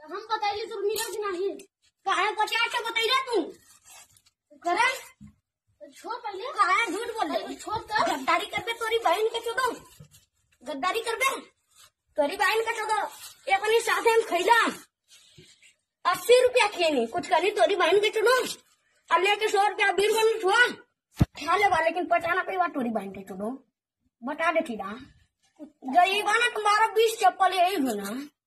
हम बताइए तो मिला कि नहीं काहे पचास के बतैले तू करे तो छोड़ पहले काहे झूठ बोल पहले छोड़ कर गद्दारी करबे तोरी बहन के चोदो गद्दारी करबे तोरी बहन के चोदो अपने साथे हम खैला अस्सी रुपया खेनी कुछ करी तोरी बहन के चुनो और लेके सौ रुपया बीर बन छुआ खा लेगा लेकिन पचाना पे बात तोरी बहन के चुनो बता देती ना गरीब ना तुम्हारा बीस चप्पल यही हो ना